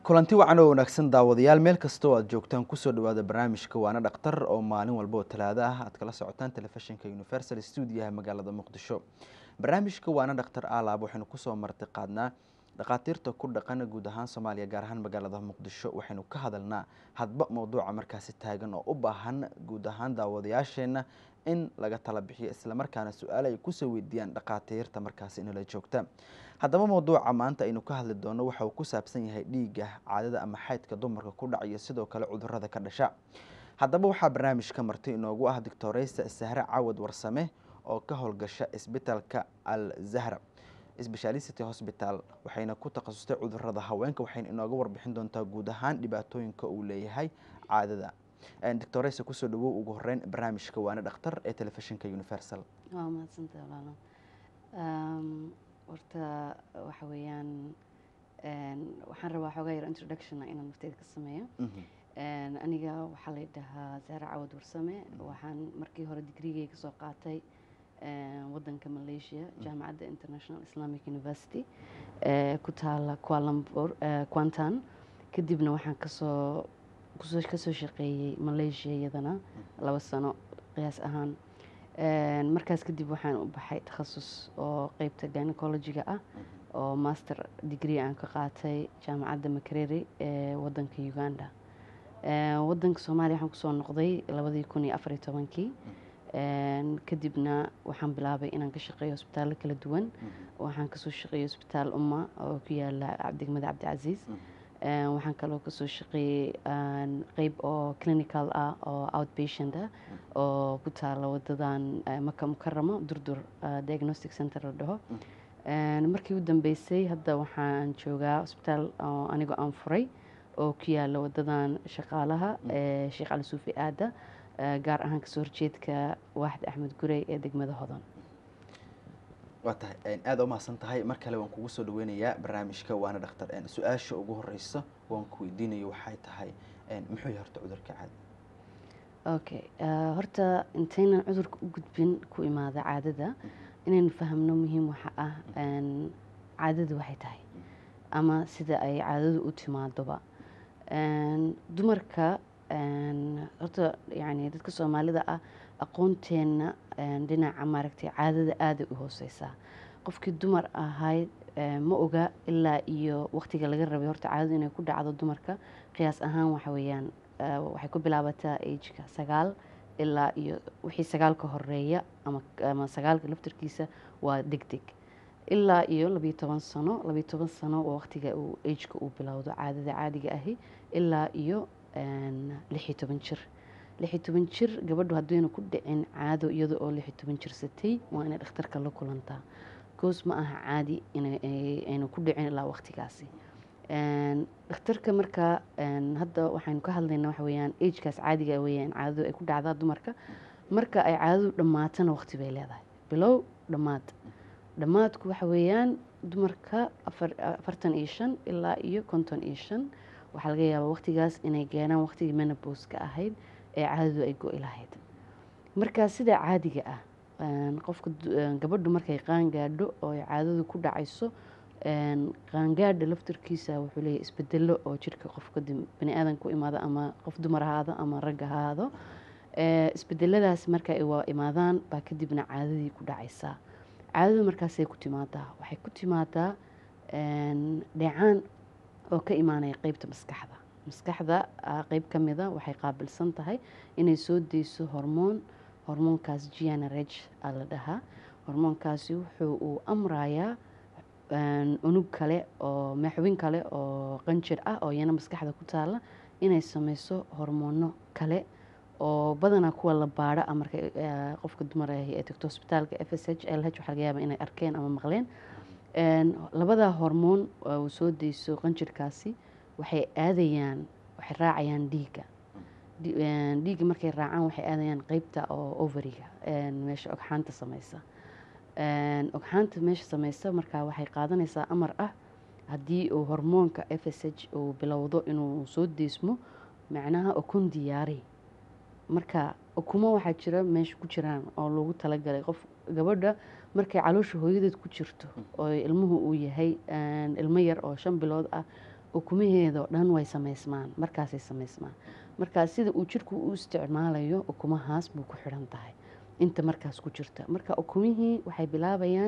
kulanti wacan oo wanaagsan daawadayaal meel kasta oo aad joogtaan kusoo dhawaada barnaamijka waana dhaktar oo maalin walba oo talaado ah aad kala socotaan telefishinka universal stuudiyaha magaalada muqdisho barnaamijka waana dhaktar alaab waxaynu kusoo marti qaadnaa dhakhaatiirta ku dhaqan guud ahaan soomaaliya gaar ahaan magaalada muqdisho waxaynu ka hadalnaa hadba mowduuca markaasi taagan oo u baahan guud ahaan daawadayaasheenna in laga tala bixiyo islamarkaana su-aale ay kusoo weydiiyaan dhakhaatiirta markaasi inala joogta haddaba mowduuca maanta aynu ka hadli doono waxa uu ku saabsan yahay dhiigga caadada ama xaydka dumarka ku dhacayo sidoo kale cudurada ka dhasha haddaba waxaa barnaamijka marti inoogu ah doctoreysa sahre cawad warsame oo ka howlgasha isbitaalka al zahra specialicity hospital waxayna ku takhasustay cudurada haweenka waxayna inooga warbixin doontaa guud ahaan dhibaatooyinka uu leeyahay caadada doctoreysa kusoo dhawow ugu horeyn barnaamijka waana dhakhtar ee telefishinka universal waa mahadsanta walaalo horta waxa weeyaan waxaan rabaa xoogaa yar introduction inaan nafteyda ka sameeyo aniga waxaa la dhahaa zahra cawad warsame waxaan markii hore digrigay kasoo qaatay wadanka malaysia jaamacadda international islamic university ku taala kualambur quantan kadibna waxaan kasoo kusoo kasoo shaqeeyey malaysia iyadana laba sano qiyaas ahaan markaas kadib waxaan u baxay takhasus oo qeybta gynecologiga ah oo master degree aan ka qaatay jaamacadda makereri ee wadanka uganda wadanka soomaaliya waxaan kusoo noqday labadii kun iyo afariyo tobankii kadibna waxaan bilaabay inaan ka shaqeeyo hosbitaallo kala duwan waxaan kasoo shaqeeyey hosbitaal umma oo ku yaala degmada cabdicasiis waxaan kaloo kasoo shaqeeyey qeyb oo clinical ah oo outpatient ah oo ku taala wadadan maka mukaramo durdur diagnostic center la dhaho markii u dambeysay hadda waxaan joogaa hosbitaal anigoo aan furay oo ku yaala wadadan shaqaalaha sheekh cali suufi aada gaar ahaan kasoo horjeedka waaxid axmed gurey ee degmada hodan waa tahay aada u mahadsan tahay mar kale waan kugu soo dhaweynayaa barnaamijka waana dhakhtar su-aasha ugu horeysa waan ku weydiinayo waxay tahay muxuu yahay horta cudurka caada okay horta intaynan cudurka u gudbin ku imaada caadada inaynu fahamno muhiim waxa ah caadadu waxay tahay ama sida ay caadadu u timaadoba dumarka horta yani dadka soomaalida ah aqoonteenna dhinaca maaragtay caadada aaday u hooseysaa qofkii dumar ahayd ma oga ilaa iyo waqtiga laga rabay horta caadadu inay ku dhacdo dumarka qiyaas ahaan waxa weeyaan waxay ku bilaabataa ageka sagaal ilaa iyo wixii sagaalka horeeya ama sagaalka laftarkiisa waa deg deg ilaa iyo labiyo toban sano labiyo toban sano waa waqtiga uu ageka uu bilowdo caadada caadiga ahi ilaa iyo lixiyo toban jir lixiyo toban jir gabadhu haddayna ku dhicin caado iyada oo lixiyo toban jir satay waa inay dhakhtarka la kulantaa goos ma aha caadi inayna ku dhicin ilaa waqtigaasi dhakhtarka marka hadda waxaynu ka hadlaynaa waxa weeyaan agekaas caadiga weeyaan caadadu ay ku dhacdaa dumarka marka ay caadadu dhammaatana waqti bay leedahay bilow dhammaad dhammaadku waxa weeyaan dumarka afartan iyo shan ilaa iyo konton iyo shan waxaa laga yaabaa waqtigaas inay geenaan waqtigii menabouska ahayd ee caadadu ay go-i lahayd markaa sidaa caadiga ah qofka gabadhu markay qaangaadho oo ay caadadu ku dhacayso qaangaadha laftarkiisa wuxuu leeyahy isbedelo oo jirka qofka bani aadan ku imaado ama qof dumar ahaado ama rag ahaado isbedeladaas marka ay waa imaadaan baa kadibna caadadii ku dhacaysaa caadadu markaasay ku timaadaa waxay ku timaadaa dheecaan oo ka imaanaya qeybta maskaxda maskaxda qeyb ka mida waxay qaabilsan tahay inay soo deyso hormoon hormoonkaas gnrh a la dhahaa hormoonkaasi wuxuu uu amrayaa unug kale oo maxwin kale oo qanjir ah oo iyana maskaxda ku taala inay sameyso hormoono kale oo badanaa kuwa la baadho a marka qofka dumar ahi ee tagto hosbitaalka f s h l h waxaa laga yaaba inay arkeen ama maqleen labadaa hormoon uu soo deyso qanjirkaasi waxay aadayaan waxay raacayaan dhiigga dhiigga markay raacaan waxay aadayaan qeybta oo overiga meesha ogxaanta sameysa ogxaanta meesha sameysa markaa waxay qaadanaysaa amar ah haddii uu hormoonka f s h uu bilowdo inuu soo deysmo macnaha okun diyaari marka ukumo waxaa jira meesha ku jiraan oo loogu talagalay qof gabadha markay caloosha hooyadeed ku jirto oo ilmuhu uu yahay ilmo yar oo shan bilood ah ukumaheedao dhan way samaysmaan markaasay samaysmaan markaa sida uu jirku u isticmaalayo ukumahaas buu ku xidhan tahay inta markaas ku jirta marka ukumihii waxay bilaabayaan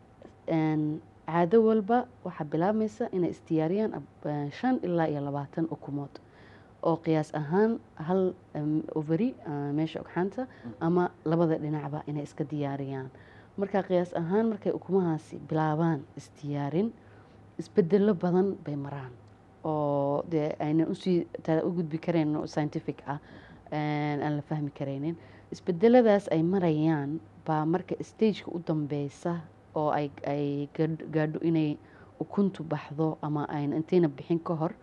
caado walba waxaa bilaabmaysa inay isdiyaariyaan shan ilaa iyo labaatan ukumood oo qiyaas ahaan hal overi meesha ogxaanta ama labada dhinacba inay iska diyaariyaan marka qiyaas ahaan markay ukumahaasi bilaabaan isdiyaarin isbedelo badan bay maraan oo dee aynan usii u gudbi karayn scientific ah aan la fahmi karaynin isbedeladaas ay marayaan baa marka stageka u dambeysa oo ay ay gaadho inay ukuntu baxdo ama ayna intayna bixin ka hor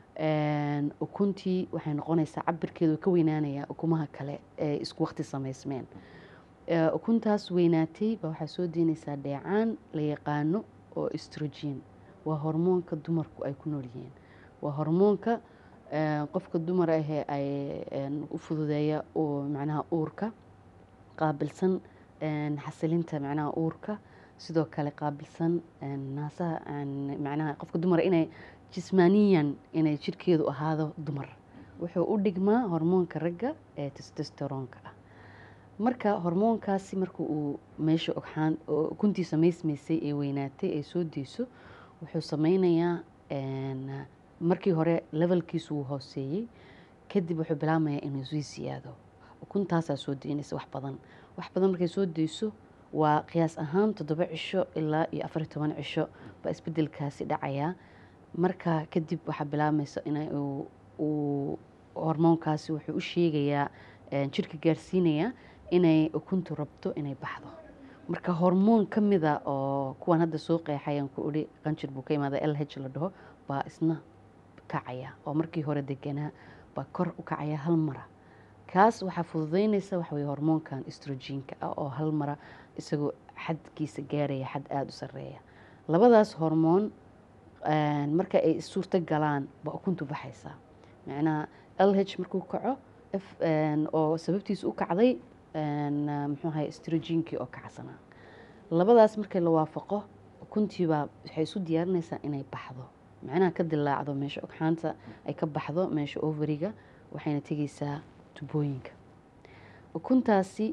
ukuntii waxay noqonaysaa cabirkeedu ka weynaanaya ukumaha kale ee isku waqti samaysmeen ukuntaas weynaatay baa waxaa soo deynaysaa dheecaan la yaqaano oo estrogen waa hormoonka dumarku ay ku nool yihiin waa hormoonka qofka dumar ahee ay u fududeeya macnaha uurka qaabilsan xasilinta macnaha uurka sidoo kale qaabilsan naasaha macnaha qofka dumar inay jismaaniyan inay jirkeedu ahaado dumar wuxuu u dhigmaa hormoonka ragga ee testosteronka ah marka hormoonkaasi marka uu meesha ogxaan ukuntii samaysmaysay ee weynaatay ee soo deyso wuxuu sameynayaa markii hore levelkiisu wuu hooseeyey kadib wuxuu bilaabmayaa inuu sii siyaado ukuntaasaa soo deynaysa wax badan wax badan markay soo deyso waa qiyaas ahaan toddoba cisho ilaa iyo afar iyo toban cisho baa isbedelkaasi dhacayaa marka kadib waxaa bilaabmaysa in uu hormoonkaasi wuxuu u sheegayaa jirka gaarsiinayaa inay ukuntu rabto inay baxdo marka hormoon ka mida oo kuwan hadda soo qeexayaan ku idhi qanjir buu ka imaada l h la dhaho baa isna kacaya oo markii hore deganaa baa kor u kacaya hal mara kaas waxaa fududeynaysa waxa weye hormoonkan estrogenka ah oo hal mara isagoo xadkiisa gaaraya xad aada u sareeya labadaas hormoon marka ay suurto galaan baa ukuntu baxaysaa macnaha l h markuu kaco oo sababtiisa u kacday muxuu ahay estrogenkii oo kacsanaa labadaas markii la waafaqo ukuntiibaa waxay isu diyaarinaysaa inay baxdo macnaha ka dilaacdo meesha ogxaanta ay ka baxdo meesha overiga waxayna tegeysaa tubooyinka ukuntaasi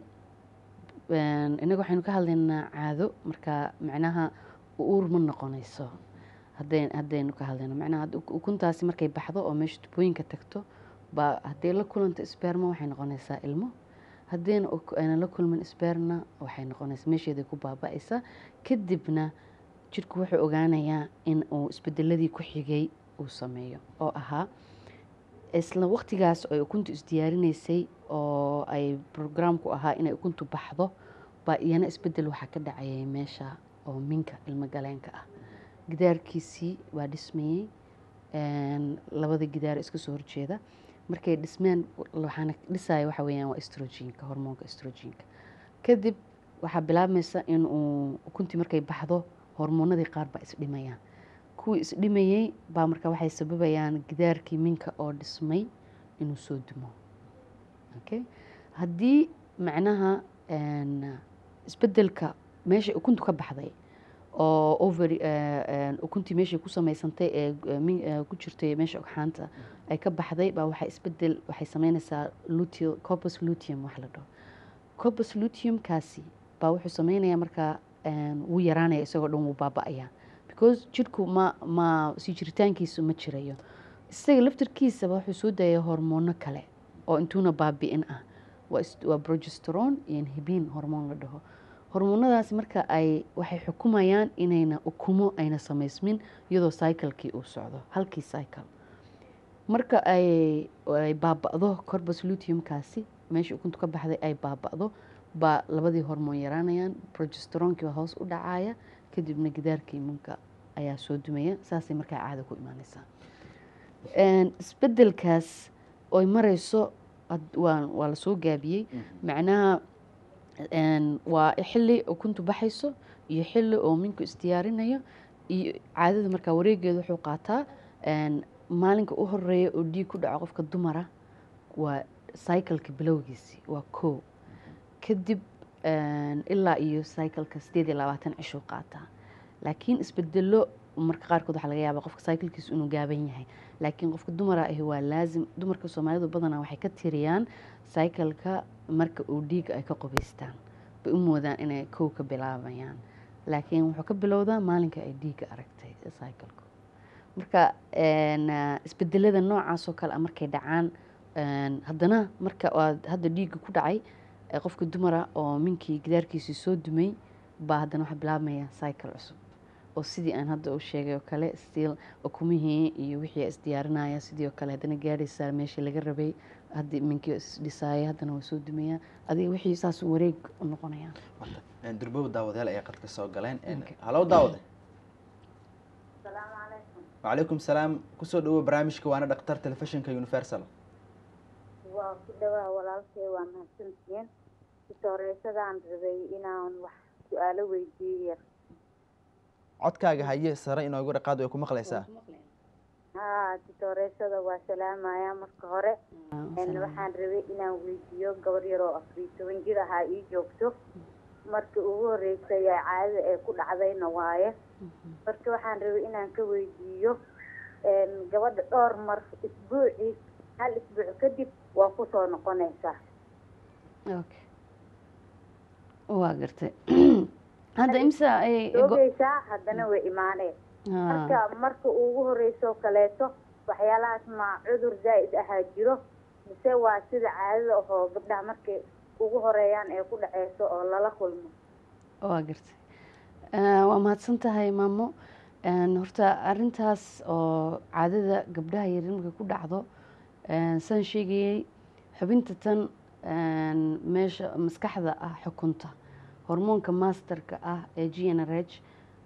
inaga waxaynu ka hadlaynaa caado marka macnaha uur ma noqonayso haddaynu ka hadlayno macnaha ukuntaasi markay baxdo oo meesha tubooyinka tagto baa hadday la kulanto sperma waxay noqonaysaa ilmo haddayna ayna la kulmin sperna waxay noqonaysaa meesheeday ku baaba-aysaa kadibna jirku wuxuu ogaanayaa in uu isbedeladii ku xigay uu sameeyo oo ahaa isla waqtigaas ay ukuntu isdiyaarinaysay oo ay brograamku ahaa inay ukuntu baxdo baa iyana isbedel waxaa ka dhacayay meesha oo minka ilmo galeenka ah gidaarkiisii waa dhismayey labada gidaar iska soo horjeeda markay dhismeen waxaana dhisaya waxa weeyaan waa estrogenka hormoonka estrogenka kadib waxaa bilaabmaysa in uu ukuntii markay baxdo hormoonadii qaar baa isdhimayaan kuwii isdhimayey baa marka waxay sababayaan gidaarkii minka oo dhismay inuu soo dumo okay haddii macnaha isbedelka meesha ukuntu ka baxday oo ovary ukuntii meeshay ku samaysantay ee ku jirtay meesha ogxaanta ay ka baxday baa waxay isbedel waxay sameynaysaa luteal corpus luteum wax la dhaho corpus luteumkaasi baa wuxuu sameynayaa markaa wuu yaraanaya isagoo dhan wuu baaba-ayaa because jirku ma ma sii jiritaankiisu ma jirayo isaga laftarkiisaba wuxuu soo daaya hormoono kale oo intuuna baabi-in ah waa progesteron iyo inhibiin hormoon la dhaho hormoonadaasi marka ay waxay xukumayaan inayna ukumo ayna samaysmin iyadoo cyclekii uu socdo halkii cycle marka ay ay baaba-do corbus luteumkaasi meesha ukuntu ka baxday ay baaba-do baa labadii hormoon yaraanayaan progesteronkii baa hoos u dhacaya kadibna gidaarkii imunka ayaa soo dumaya saasay markaa caada ku imaaneysaa isbedelkaas oy mareyso waa lasoo gaabiyey macnaha waa xili ukuntu baxayso iyo xili oo minku isdiyaarinayo iyo caadada markaa wareegeeda wuxuu qaataa maalinka u horeeya oo dhiig ku dhaco qofka dumara waa cycleka bilowgiisi waa ko kadib ilaa iyo cycleka sideed iyo labaatan cishuu qaataa laakiin isbedelo marka qaarkood waxaa laga yaabaa qofka cyclekiisu inuu gaaban yahay laakiin qofka dumara ahi waa laazim dumarka soomaalidu badanaa waxay ka tiriyaan cycleka marka uu dhiiga ay ka qubaystaan bay u moodaan inay kow ka bilaabayaan laakiin wuxuu ka bilowdaa maalinka ay dhiiga aragtay cycleku marka isbedelada noocaas oo kale a markay dhacaan haddana marka aad hadda dhiiga ku dhacay qofka dumara oo minkii gidaarkiisii soo dumay baa haddana waxaa bilaabmaya cycle cusub oo sidii aan hadda u sheegay oo kale stiil ukumihii iyo wixii isdiyaarinaya sidii oo kale haddana gaadhaysaa meeshii laga rabay haddii minkii isdhisaaya haddana waa soo dumayaan adiga wixii saas wareeg u noqonayaan durbow daawadayaal ayaa qadka soo galeen halow daawade wacalaykum salaam kusoo dhawo barnaamijka waana dhaktar telefishinka universal waa ku dhawaa walaalkay waa mahadsantihiin sitooreesadaan rabay inaan wax su-aalo weydiiyo codkaaga haye sare inoogu dhaqaad way ku maqlaysaa haa sitooreesada waa salaamaya marka hore waxaan rabay inaan weydiiyo gabar yaroo afariyo toban jir ahaa ii joogto marka ugu horeysay caadada ee ku dhacdayna waaye marka waxaan rabay inaan ka weydiiyo gabadha dhowr mar isbuucii hal isbuuc kadib waa kusoo noqonaysaa okay waa gartay hadda imsa ay joogaysaa haddana way imaaneen marka marka ugu horeyso kaleeto waxyaalahaas ma cudur zaa'id ahaa jiro mise waa sida caadada ahoo gabdhaha markay ugu horeeyaan ee ku dhaceyso oo lala kulmo waa gartay waa mahadsan tahay maamo horta arintaas oo caadada gabdhaha yaryar markay ku dhacdo saan sheegayey xubinta tan meesha maskaxda ah xukunta hormoonka masterka ah ee g n r h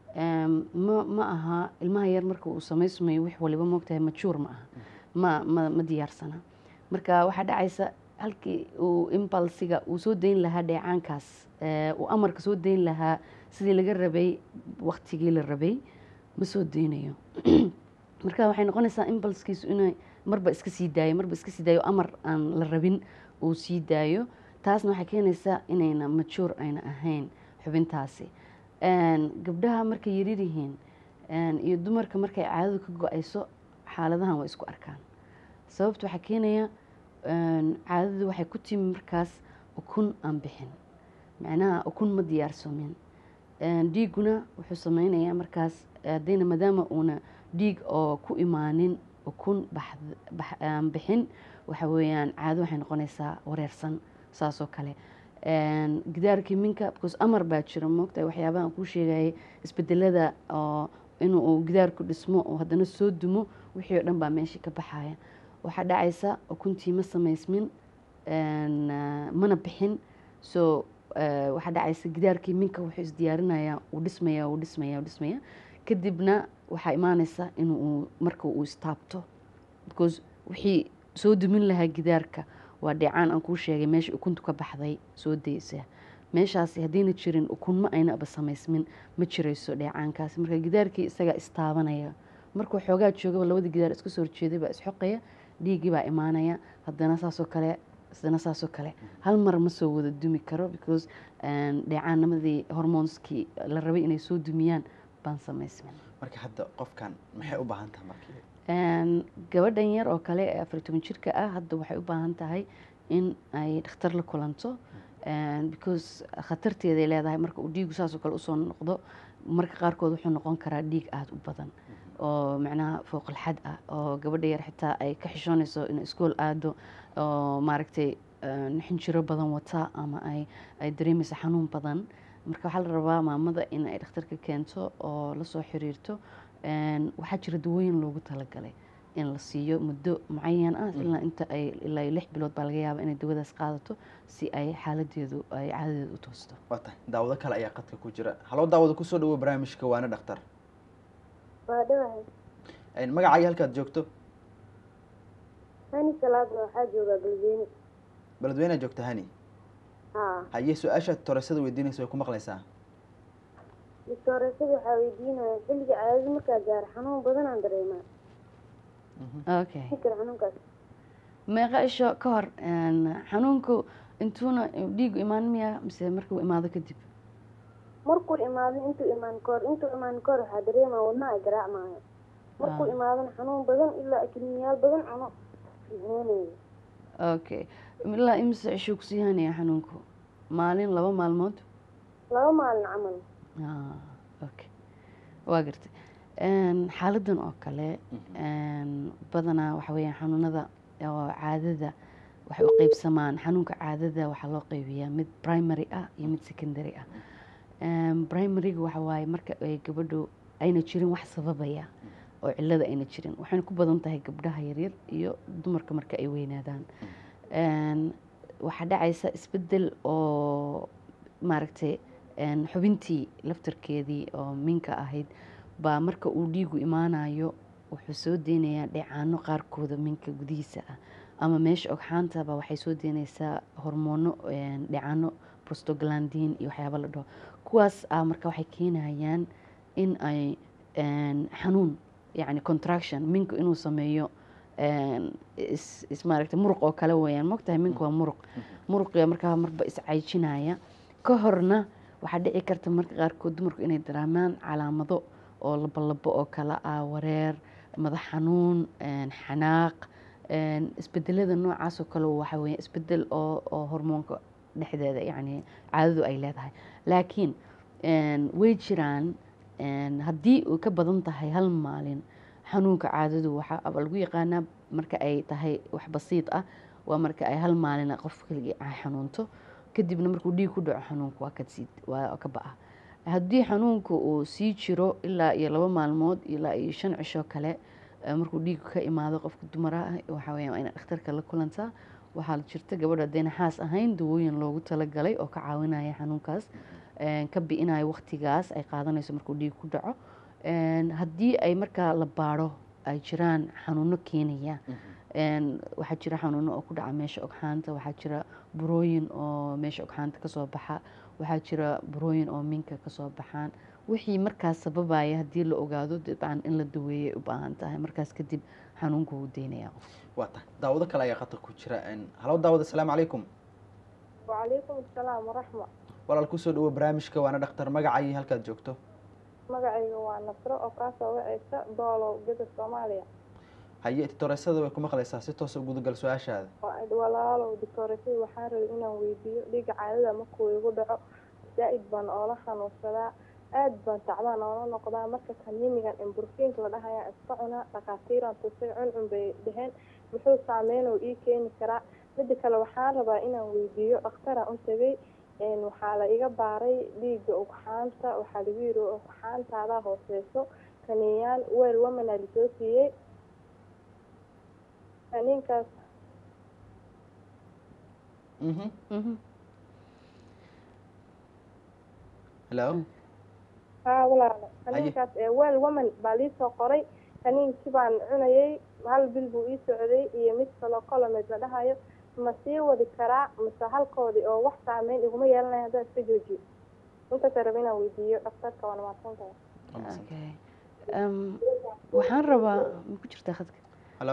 ma ma aha ilmaha yar marka uu samaysmayo wix waliba moogtahay majuur ma aha ma ma ma diyaarsana marka waxaa dhacaysa halkii uu imbalsiga uu soo dayn lahaa dheecaankaas uu amarka soo dayn lahaa sidii laga rabay waktigii la rabay ma soo daynayo marka waxay noqonaysaa imbalskiisu inay marba iska sii daayo marba iska sii daayo amar aan la rabin uu sii daayo taasna waxay keenaysaa inayna majuur ayna ahayn xubintaasi gabdhaha markay yaryar yihiin iyo dumarka markay caadadu ka go-ayso xaaladahan waa isku arkaan sababta waxaa keenaya caadadu waxay ku timi markaas ukun aan bixin macnaha ukun ma diyaarsamin dhiiguna wuxuu sameynayaa markaas haddayna maadaama uuna dhiig oo ku imaanin ukun aan bixin waxa weeyaan caado waxay noqonaysaa wareersan saas oo kale gidaarkii minka because amar baa jira moogtahay waxyaabahan kuu sheegayay isbedelada oo inuu gidaarku dhismo oo haddana soo dumo wixii oo dhan baa meeshii ka baxaya waxaa dhacaysa ukuntii ma samaysmin mana bixin so waxaa dhacaysa gidaarkii minka wuxuu isdiyaarinayaa uu dhismaya uu dhismaya uu dhismaya kadibna waxaa imaanaysa inuu marka uu istaabto because wixii soo dumin lahaa gidaarka waa dheecaan aan kuu sheegay meesha ukuntu ka baxday soo daysa meeshaasi haddayna jirin ukun ma aynaba samaysmin ma jirayso dheecaankaasi marka gidaarkii isagaa istaabanaya markuu xoogaa joogaba labada gidaar iska soo horjeeday baa isxoqaya dhiiggii baa imaanaya haddana saasoo kale haddana saasoo kale hal mar ma soo wada dumi karo because dheecaanamadii hormoonskii la rabay inay soo dumiyaan baan samaysmin marka hadda qofkan maxay u baahan tahay markii gabadhan yar oo kale ee afar toban jirka ah hadda waxay u baahan tahay in ay dhakhtar la kulanto because khatarteeday leedahay marka uu dhiigu saasoo kale usoo noqdo marka qaarkood wuxuu noqon karaa dhiig aada u badan oo macnaha fooqalxad ah oo gabadha yar xitaa ay ka xishoonayso in iskool aado oo maaragtay xinjiro badan wata ama ay ay dareemayso xanuun badan marka waxaa la rabaa maamada in ay dhakhtarka keento oo lasoo xiriirto waxaa jira dawooyin loogu talagalay in la siiyo muddo mucayan ah ilaa inta ay ilaa lix bilood baa laga yaaba inay dawadaas qaadato si ay xaaladeedu ay caadadeedu u toosto waa tahay daawado kale ayaa qadka ku jira haloo daawado kusoo dhawo barnaamijka waana dhakhtar waa dhawahay magacaaga halkaad joogto hani salaada waxaa joogaa galweyne beledweynead joogta hani haa haye su-aashaad toresada weydiinaysa way ku maqlaysaa dictooreysada waxaa weydiinaya xilliga caadada markaa gaaro xanuun badanaan dareemaa okay fikir xanuunkaas meeqa isho ka hor xanuunku intuuna dhiigu imaan miya mise markuu imaado kadib markuu imaado intuu imaan kahor intuu imaan kahor waxaa dareemaya wadnaha ay garaacmaayo markuu Ah. imaadana xanuun badan ilaa kiniyaal badan cuno fiicneenayo okay ilaa imise cishuu kusii hanaya xanuunku maalin laba maalmood laba maalin camal Ah, okay waa gartay Een, xaaladan oo kale een, badanaa waxa weeyaan xanuunada oo caadada waxay u qeybsamaan xanuunka caadada waxaa loo qeybiyaa mid primary ah iyo mid secondary ah Een, primaryga waxa waaye marka ay gabadhu ayna jirin wax sababaya oo cilada ayna jirin waxayna ku badan tahay gabdhaha yaryar iyo dumarka marka ay weynaadaan Een, waxaa dhacaysa isbedel oo maaragtay een, xubintii laftarkeedii oo minka ahayd baa marka uu dhiigu imaanayo wuxuu soo deynayaa dheecaano qaarkooda minka gudihiisa ah ama meesha ogxaantaba waxay soo deynaysaa hormoono een, dheecaano prostoglandin iyo waxyaaba la dhaho kuwaas ah marka waxay keenayaan in ay een, xanuun yacni contraction minka inuu sameeyo een, is, is maaragtay muruq oo kale weeyaan mogtahay minka waa muruq muruqiga markaa marba iscaijinaya ka horna waxaa dhici karta marka qaarkood dumarku inay daraamaan calaamado oo labolabo oo kale ah wareer madax xanuun een, xanaaq een, isbedelada noocaas oo kale waxa weeye isbedel oo oo hormoonka dhexdeeda yacni caadadu ay leedahay laakiin een, way jiraan een, haddii uu ka badan tahay hal maalin xanuunka caadadu waxaa aba lagu yaqaanaa marka ay tahay wax basiid ah waa marka ay hal maalin qof keligii ay xanuunto kadibna markuu dhiig ku dhaco xanuunku waa ka sii waa ka ba'a haddii xanuunku uu sii jiro ilaa iyo laba maalmood ilaa iyo shan cisho kale eh, markuu dhiigu ka imaado qofka dumara ah waxaa weeyaan waa inay dhakhtarka la kulantaa waxaa jirta gabadha haddayna xaas ahayn dawooyin loogu talagalay oo ka caawinaya xanuunkaas een, ka bi'inayo waqtigaas ay qaadanayso markuu dhiig ku dhaco Een, haddii ay markaa la baaro ay jiraan xanuuno keenaya Een, waxaa jira xanuuno oo ku dhaca meesha ogxaanta waxaa jira burooyin oo meesha ogxaanta kasoo baxa waxaa jira burooyin oo minka kasoo baxaan wixii markaas sababaya haddii la ogaado dabcan in la daweeyay u baahan tahay markaas kadib xanuunku wuu deynaya qof waa tahay daawado kale ayaa khatar ku jira Een, halo daawad asalaamu calaykum wacalaykum asalaam waraxma walaal kusoo dhawo barnaamijka waana dhakhtar magacaayi halkaad joogto magacayga waa nasro oo kaasoo wacaysa doolow geda soomaaliya haye titoreysada way ku maqlaysaa si toosa gudagal su-aashaada waa walaalow doctooresada waxaan rabay inaan weydiiyo dhiiga caadada markuu igu dhaco zaa'id baan oola xanuunsadaa aad baan tacbaan oola noqdaa marka kaniinigan imburfiinka la dhahayaan iska cunaa dhakhaatiiraan tusay cuncun bay dheheen muxuu saameyn oo ii keeni karaa midda kale waxaan rabaa inaan weydiiyo dhakhtaraan u tegay een, waxaa la iga baaray dhiigga ugxaanta waxaa lagu yiri ugxaantaadaa hooseyso kaniiyaan weel wamanaa lasoo siiyey kaniinkaas mhm Mhm. hello haa walaalo kaniinkaas ee weel woman baa liisoo qoray kaniinkii baan cunayay hal bil buu ii socday iyo mid kaloo colomed la dhahayo ma sii wadi karaa mise halkoodii oo wax saameyn iguma yeelanaya haddaan iska joojiyo intaasa raba inaan weydiiyo dhakhtarka waana mahadsantahay Waa mahadsan. Okay. Um, waxaan rabaa ma ku jirtaa khadka hello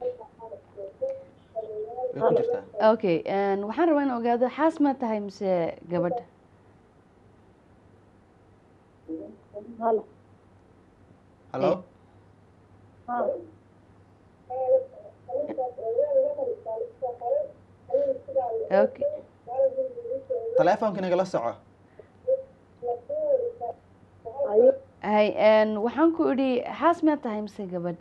way ku jirtaa okay een, waxaan rabaa in ogaado xaas ma tahay mise gabadh halo hello okay taleefonka nagala soco ayo hay een, waxaan ku idhi xaas ma tahay mise gabadh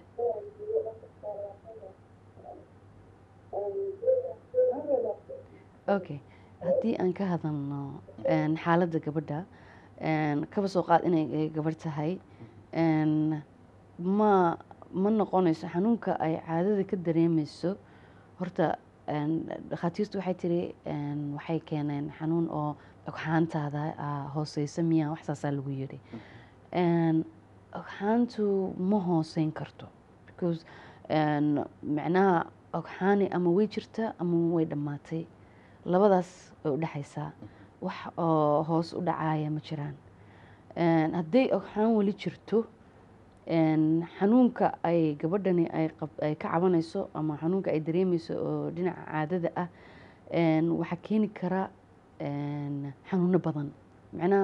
okay haddii aan ka hadalno een, xaaladda gabadha een, kaba soo qaad inay gabadh tahay een, ma ma noqonayso xanuunka ay caadada ka dareemeyso horta een, dhakhaatiirtu waxay tiri een, waxay keeneen xanuun oo ogxaantaada ah, hooseysa miya wax saasaa lagu yidhi Een, ogxaantu ma hooseyn karto because een, macnaha ogxaani ama way jirta ama way dhammaatay labadaas way u dhexaysaa wax oo hoos u dhacaya ma jiraan Een, hadday ogxaan weli jirto een, xanuunka ay gabadhani ay qab- ay ka cabanayso ama xanuunka ay dareemeyso oo dhinaca caadada ah een, waxaa keeni kara een, xanuuno badan macnaha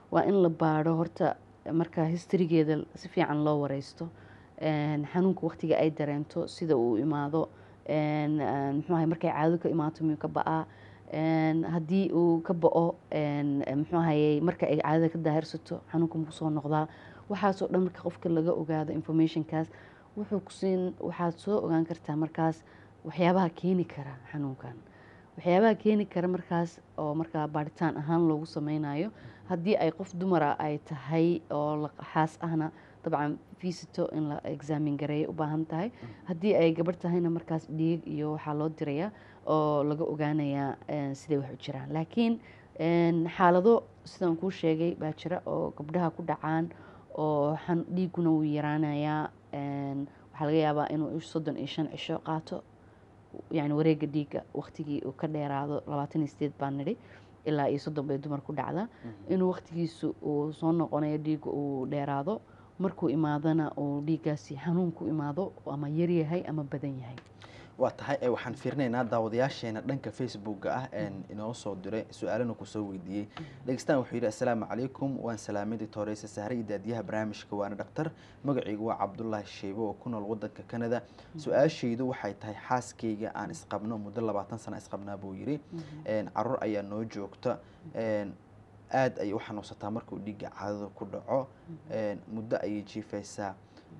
waa in la baadho horta marka historygeeda si fiican loo wareysto een, xanuunka waqtiga ay dareento sida uu imaado een, een, muxuu ahay markay caado ka imaato miyuu ka ba'aa een, haddii uu ka ba'o een, muxuu ahayey marka ay caadada ka daahirsato xanuunka muku soo noqdaa waxaasoo dhan marka qofka laga ogaado informationkaas wuxuu kusiin waxaad soo ogaan kartaa markaas waxyaabaha keeni kara xanuunkan waxyaabaha keeni kara markaas oo markaa baaritaan ahaan loogu sameynayo haddii ay qof dumara ay tahay oo la- xaas ahna dabcan visito in la examin gareeya u baahan tahay haddii ay gabarh tahayna markaas dhiig iyo waxaa loo dirayaa oo laga ogaanayaa een, siday wax u jiraan laakiin een, xaalado sidaan kuu sheegay baa jira oo gabdhaha ku dhacaan oo xan- dhiiguna wuu yaraanayaa een, waxaa laga yaabaa inuu soddon iyo shan cisho qaato yani wareega dhiigga waqtigii uu ka dheeraado labaatan iyo sideed baan nidhi ilaa iyo soddon bay dumar ku dhacdaa inuu waqtigiisu uu soo noqonayo dhiigga uu dheeraado markuu imaadana uu dhiiggaasi xanuun ku imaado ama yaryahay ama badan yahay waa tahay ee waxaan fiirinaynaa daawadayaasheena dhanka facebooka ah een inoo soo diray su-aalana kusoo weydiiyey dhegeystaan wuxuu yidhi assalaamu calaykum waan salaamay doctoreysa sahre iyo daadiyaha barnaamijka waana dhaktar magacaygu waa cabdulaahi sheebo oo ku nool wadanka canada su-aashaydu waxay tahay xaaskayga aan isqabno muddo labaatan sano isqabnaa buu yidhi een caruur ayaa noo joogta een aada ayay u xanuunsataa markuu dhiigga caadada ku dhaco een muddo ayay jiifaysaa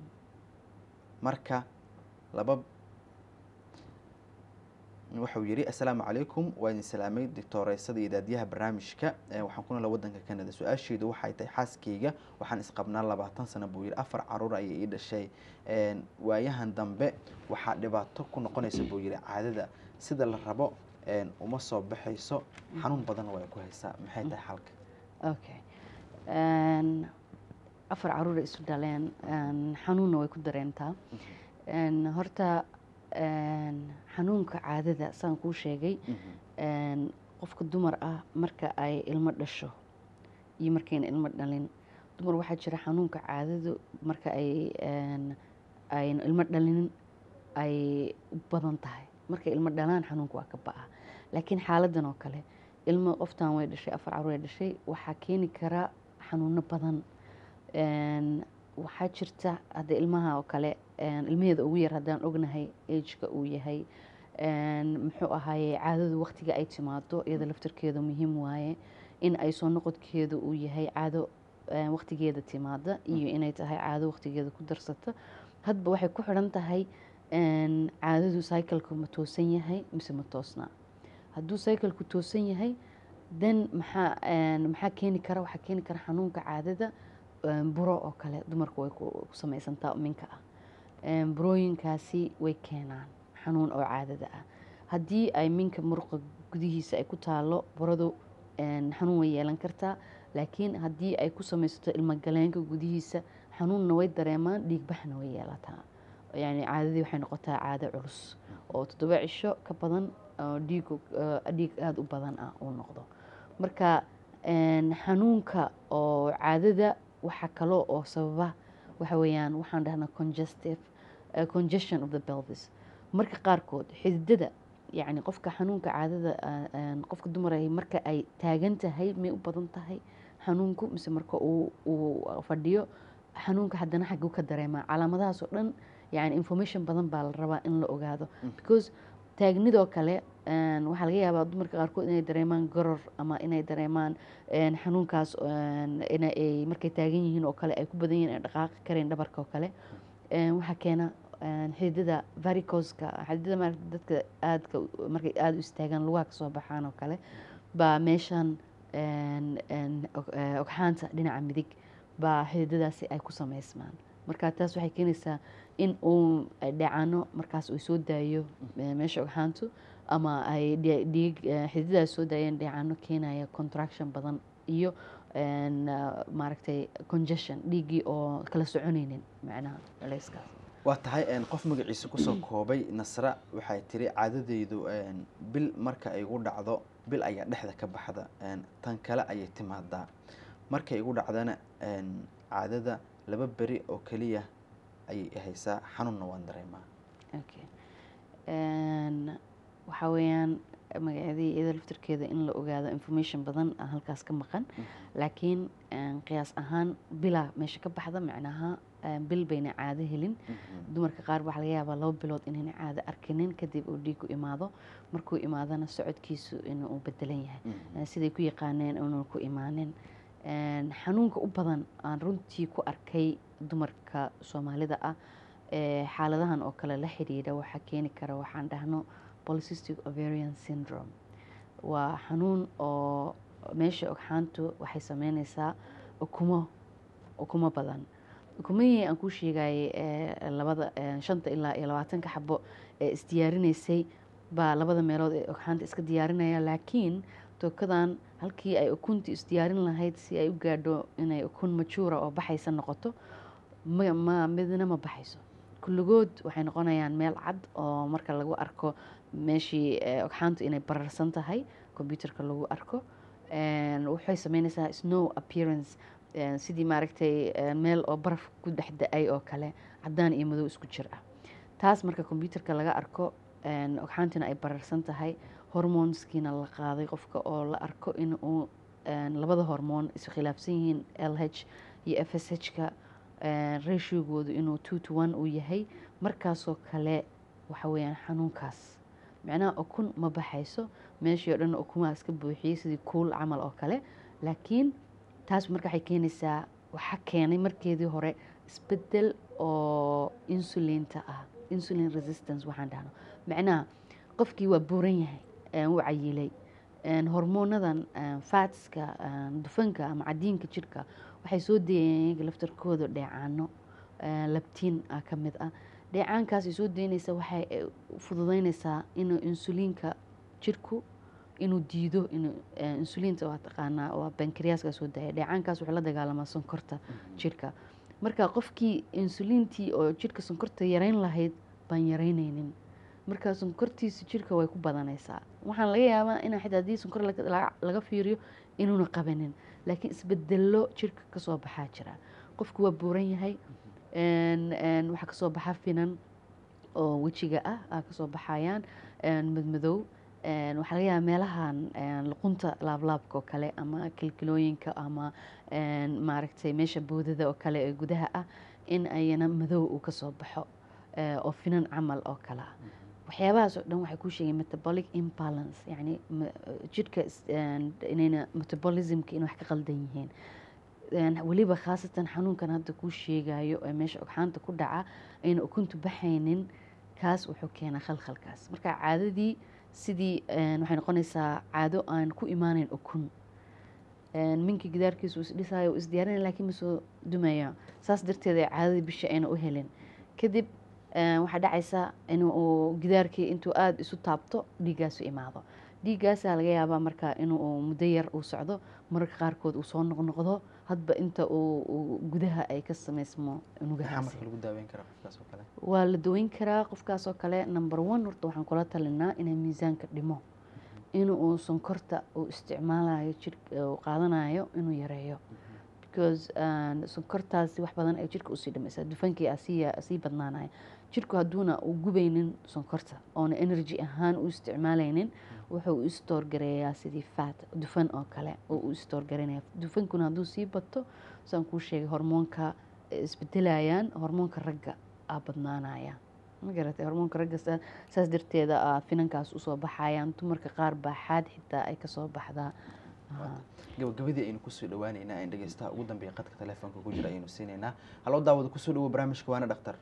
marka laba wuxuu yidhi assalaamu calaykum waa idin salaamay doctoreysada iyo daadiyaha barnaamijka ee waxaan ku noolaa wadanka canada su-aasheedu waxay tahay xaaskayga waxaan isqabnaa labaatan sano buu yidhi afar caruur ayay ii dhashay een waayahan dambe waxaa dhibaato ku noqonaysa buu yidhi caadada sida la rabo een uma soo baxayso xanuun badan way ku haysaa maxay tahay xalka okay Een, afar caruura isu dhaleen een, xanuunna way ku dareentaa Een, horta een, xanuunka caadada saan kuu sheegay een, qofka dumar ah marka ay ilmo dhasho iyo markayna ilmo dhalin dumar waxaa jira xanuunka caadadu marka ay een, ayna ilmo dhalinin ay u badan tahay markay ilmo dhalaan xanuunka waa ka ba'a laakiin xaaladan oo kale ilmo qoftan way dhashay afar caruur ay dhashay waxaa keeni kara xanuuno badan Een, waxaa jirta hadda ilmaha oo kale een, ilmaheeda ugu yar haddaan ognahay ageka uu yahay een, muxuu ahaaye caadadu waqtiga ay timaado iyada laftarkeedu muhiim waaye in ay soo noqodkeedu uu yahay caado een, waqtigeeda timaada iyo inay tahay caado waqtigeeda ku darsata hadba waxay ku xidhan tahay een, caadadu cycleka ma toosan yahay mise ma toosna hadduu cycleku toosan yahay then maxaa een, maxaa keeni kara waxaa keeni kara xanuunka caadada een, buro oo kale dumarku way ku ku samaysantaa minka ah Een, burooyinkaasi way keenaan xanuun oo caadada ah haddii ay minka muruqa gudihiisa ay ku taalo buradu een, xanuun way yeelan kartaa laakiin haddii ay ku samaysato ilmagaleenka gudihiisa xanuunna way dareemaan dhiigbaxna way yeelataa yani caadadii waxay noqotaa caado culus oo toddoba cisho ka badan oo dhiig dhiig aada u badan ah uu noqdo marka een, xanuunka oo caadada waxaa kaloo oo sababa waxa weeyaan waxaan dhahnaa congestive uh, congestion of the pelvis marka qaarkood xididada yacni qofka xanuunka caadada uh, een, qofka dumar ay marka ay taagan tahay may u badan tahay xanuunku mise marka uu uu fadhiyo xanuunka haddana xagguu ka dareemaa calaamadahaas oo dhan yani information badan baa la rabaa in la ogaado because taagnidoo kale een, waxaa laga yaabaa dumarka qaarkood inay dareemaan goror ama inay dareemaan een, xanuunkaas een, in ay markay taagan yihiin oo kale ay ku badan yihiin ay dhaqaaqi kareen dhabarka oo kale Een, waxaa keena een, xididada varicoska xididada maaragta dadka aadka u- markay aada u istaagaan lugaha kasoo baxaan oo kale baa meeshan een, een, og- eh, ogxaanta dhinaca midig baa xididadaasi ay ku sameysmaan marka taas waxay keenaysaa in uu ay dheecaano markaas uu soo daayo eh, meesha ogxaantu ama ay dhie- dhiig eh, xididadaas soo daayeen dheecaano keenaya contraction badan iyo een, ah, maaragtay congestion dhiiggii oo kala soconaynin macnaha culayskaas waa tahay een, qof magaciisa kusoo koobay nasra waxay tiri caadadeydu een, bil marka ay igu dhacdo bil ayaa dhexda ka baxda een, tan kale ayay timaadaa markay igu dhacdana een, caadada laba beri oo keliya ayay i haysaa xanuunna waan dareemaa okay Een, waxaa weeyaan magaceedii iyada laftirkeeda in la ogaado information badan ah halkaas ka maqan laakiin een, qiyaas ahaan bila meesha ka baxda macnaha een, bil bayna caado helin dumarka qaar waxaa laga yaabaa laba bilood inayna caado arkinin kadib uu dhiigu imaado markuu imaadana socodkiisu inuu bedelan yahay Eh, siday ku yaqaaneen inuu ku imaanin Een, xanuunka u badan aan runtii ku arkay dumarka soomaalida ah ee xaaladahan oo kale la xidhiidha waxaa keeni kara waxaan dhahno polycystic ovarian syndrome waa xanuun oo meesha ogxaantu waxay sameyneysaa ukumo ukumo badan ukumihii aan kuu sheegayay ee labada ee shanta ilaa iyo labaatanka xabo ee isdiyaarinaysay baa labada meelood ee ogxaanta iska diyaarinaya laakiin tookadan halkii ay ukuntii isdiyaarin lahayd si ay u gaadho inay ukun majuura oo baxaysa noqoto ma ma midna ma baxayso kulligood waxay noqonayaan meel cad oo marka lagu arko meeshii eh, ogxaantu inay bararsan tahay computerka lagu arko Een, waxay sameyneysaa snow appearance een, sidii maaragtay een, meel oo baraf ku dhex da-ay oo kale cadaan iyo madow isku jir ah taas marka computerka laga arko een, ogxaantina ay bararsan tahay hormoneskiina la qaaday qofka oo la arko in uu een, labada hormoon iskhilaafsan yihiin l h iyo f s h-ka ratiogoodu inuu two to one uu yahay markaasoo kale waxa weeyaan xanuunkaas macnaha ukun ma baxayso meeshii oo dhan ukumaha iska buuxiyey sidii kuul camal oo kale laakiin taas marka waxay keenaysaa waxaa keenay markeedii hore isbedel oo insulinta ah insulin resistance waxaan dhahno macnaha qofkii waa buuran yahay een, wuu cayilay een, hormoonadan een, fatska een, dufanka ama cadiinka jirka waxay soo dayeen iyaga laftarkooda dheecaano een, labtiin ah ka mid ah dheecaankaasay soo daynaysa waxay eh, fududeynaysaa inuu insuliinka jirku inuu diido inuu eh, insuliinta waa taqaanaa waa bankriyaska soo daaya dheecaankaas wuxuu la dagaalamaa sonkorta jirka marka qofkii insuliintii oo jirka sonkorta yareyn lahayd baan yareyneynin marka sonkortiisa jirka way ku badanaysaa waxaan laga yaabaa in xitaa haddii sonkor laga- laga- laga fiiriyo inuuna qabanin laakiin isbedelo jirka kasoo baxaa jira qofku waa buuran yahay een- een waxaa kasoo baxa finan oo wejiga ah aa kasoo baxayaan een, madmadow een, waxaa laga yaabaa meelahan een, luqunta laablaabka oo kale ama kilkilooyinka ama een, maaragtay meesha boodada oo kale ee gudaha ah in ayana madow uu kasoo baxo ee, oo finan camal oo kale ah waxyaabahaas oo dhan waxay ku sheegeen metabolic imbalance yacni ma- jidhka is- een, inayna metabolismka in wax ka qaldan yihiin Een, weliba khaasatan xanuunkan hadda kuu sheegayo ee meesha ogxaanta ku dhaca ayna ukuntu baxaynin kaas wuxuu keenaa khalkhalkaas marka caadadii sidii een, waxay noqonaysaa caado aan ku imaaneyn ukun Een, minka gidaarkiisa uu isdhisaayo uu isdiyaarinaya laakiin ma soo dumaya saas darteed ay caadadii bisha ayna u helin kadib een, waxaa dhacaysa in uu gidaarkii intuu aada isu taabto dhiiggaasu imaado dhiiggaasaa laga yaabaa marka inuu muddo yar uu socdo mararka qaarkood uu soo noqnoqdo hadba inta uu uu gudaha ay ka samaysmo maxaa unugahaasi marka lagu daaweyn karaa qofkaas oo kale waa la daweyn karaa qofkaas oo kale number one horta waxaan kula talinaa inay miisaanka dhimo in uu sonkorta uu isticmaalayo jir uu qaadanayo inuu yareeyo because um, sonkortaasi wax badan ay jirka usii dhimaysaa dufankii aa sii aa sii badnaanaya jirku hadduuna uu gubaynin sonkorta oona energy ahaan u isticmaalaynin wuxuu u istoor gareeyaa sidii fat dufan oo kale oo u istoor garanaya dufankuna hadduu sii bato saan kuu sheegay hormoonka eh, isbedelayaan hormoonka ragga aa badnaanaya ma garatay hormoonka ragga saa- saas darteeda aa finankaas usoo baxayaan dumarka qaar baa xaad xitaa ay kasoo baxdaa Aha. gabagabadii aynu kusoo dhawaaneynaa aan dhegeystaha ugu dambeeya qadka telefoonka ku jira ayaynu siinaynaa haloo daawada kusoo dhawo barnaamijka waana dhaktar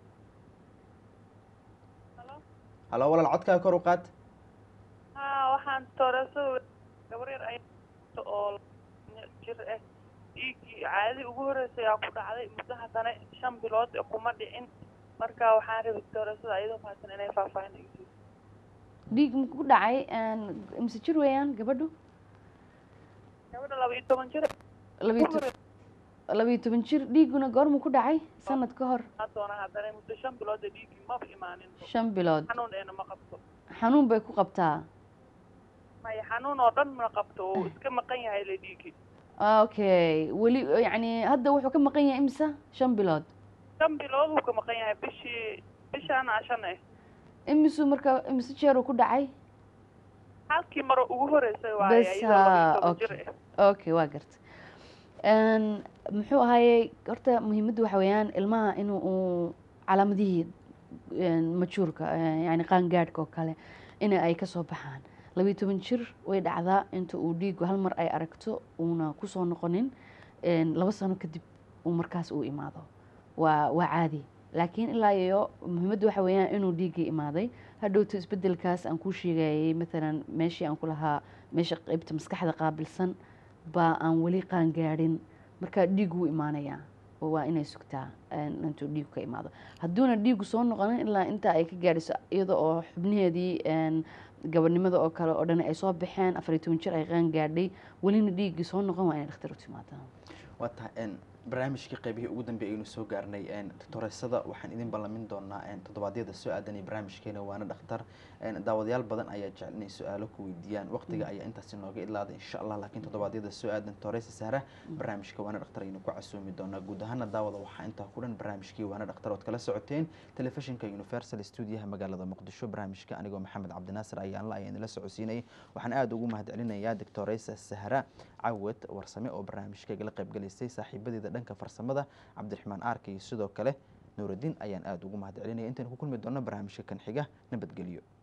halo walaal codkaaga kor u qaad haa waxaan toorasada gabar yar ay oo jir ah dhiiggii caadadii ugu horreysay aa ku dhacday muddo haddana shan bilood ee kuma dhicin marka waxaan rabay toorasada ayadoo mahadsan inay faahfaahin iga siiso dhiig ma ku dhacay een, mise jir weeyaan gabadhu gabadha laba iyo toban jir labiyo to- labiyo toban jir dhiiguna goormuu ku dhacay sanad ka hor aa doona haddana muddo shan bilood ee dhiiggii maba imaanin shan bilood xanuun eena ma qabto xanuun bay ku qabtaa maya xanuun oo dhan ma qabto oo iska maqan yahay le dhiiggii okay weli yacni hadda wuxuu ka maqan yahay imisa shan bilood shan bilood wuu ka maqan yahay bishii bishaan aa shan eh imisuu marka imise jeeruu ku dhacay halkii maro ugu horeysay waaye Bas, iyadoo laba iyo haa, toban jir okay. ah okay waa garta Een, muxuu ahaayey horta muhiimaddu waxa weeyaan ilmaha inuu uu calaamadihii een, majuurka een, yacni qaangaadhka oo kale in ay ka soo baxaan labiyo toban jir way dhacdaa inta uu dhiigu hal mar ay aragto uuna kusoo noqonin een, laba sano kadib uu markaas uu imaado waa waa caadi laakiin ilaa iyo muhiimaddu waxa weeyaan inuu dhiiggii imaaday hadhowto isbedelkaas aan kuu sheegayay maalan meeshii aan ku lahaa meesha qeybta maskaxda qaabilsan baa aan weli qaangaadhin marka dhiig wuu imaanayaa oo waa inay sugtaa een, intuu dhiigu ka imaado hadduuna dhiigu soo noqonin ilaa inta ay ka gaadhiso iyada oo xubnaheedii een, gabadhnimada oo kale oo dhan ay soo baxeen afar iyo toban jir ay qaangaadhay welina dhiiggii soo noqon waa inay dhakhtar u timaadaan waa tahay n barnaamijkii qaybihii ugu dambeeyay aynu soo gaarnay tutoreysada waxaan idin ballamin doonaa toddobaadyada soo aadan iyo barnaamijkeena waana dhakhtar daawadayaal badan ayaa jecel inay su-aalo ku weydiiyaan waqtiga ayaa intaasi nooga ilaaday insha allah laakiin toddobaadyada soo aadan toreysa sahra barnaamijka waana dhakhtar aynu ku casuumi doonaa guud ahaana daawada waxaa intaa ku dhan barnaamijkii waana dhakhtar ood kala socoteen telefishinka universal stuudiyaha magaalada muqdisho barnaamijka anigoo maxamed cabdinaasir ayaanla ayaa idinla socodsiinayay waxaan aada ugu mahadcelinayaa doctoreysa sahra cawad warsame oo barnaamijkayga la qaybgalaysay saaxiibadeeda dhanka farsamada cabdiraxmaan aarka iyo sidoo kale nuuraddiin ayaan aada ugu mahad celinaya intaynu ku kulmi doonno barnaamijka kan xiga nabadgelyo